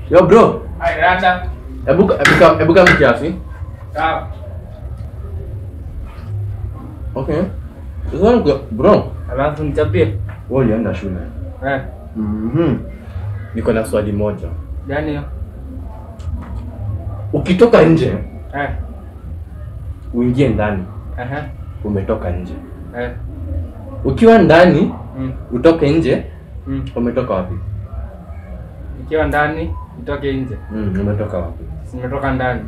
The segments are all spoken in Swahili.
Yo bro, Ai, rada. hebu hebu kam- hebu kama kiasi. Sawa. Okay. Sasa ngo- bro, Alafu nichapie. wewe ulienda shule. Eh, Mhm. Niko na swali moja. gani hiyo? Ukitoka nje, Eh, uingie ndani, aha. umetoka nje. Eh. Ukiwa ndani, Mm. utoke nje, Mm. umetoka wapi? Nikiwa ndani, nitoke nje. Mm, umetoka wapi? Nimetoka ndani.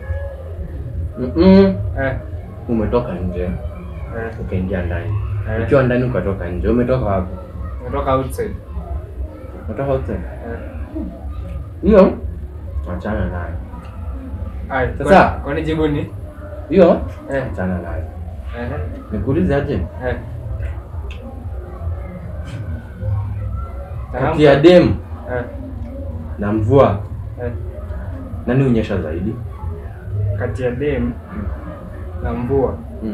Mhm. Eh. Umetoka nje, Eh. ukaingia ndani. Eh. Ukiwa ndani ukatoka nje, umetoka wapi? Nimetoka outside. Umetoka outside. Eh. Hiyo achana nayo. Ai, Sasa- kwani- kwani jibu ni? Hiyo Eh. achana nayo. Eh. Nikuulize aje? Eh. Kati ya dem Eh. na mvua Eh. nani unyesha zaidi? Kati ya dem na mvua. Mm.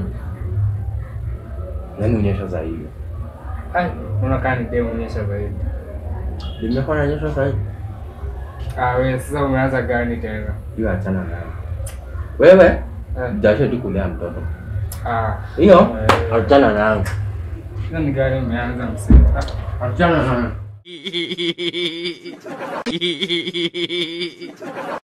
Nani unyesha zaidi? Ai, unakaa ni dem unyesha zaidi. Limekuwa nanyesha zaidi. Ah, wewe sasa umeanza gani tena? Hiyo achana nayo. Wewe Eh. jasho tu kulea mtoto. Ah, Hiyo Eh. achana nayo. hiyo ni gani umeanza msema? Achana nayo.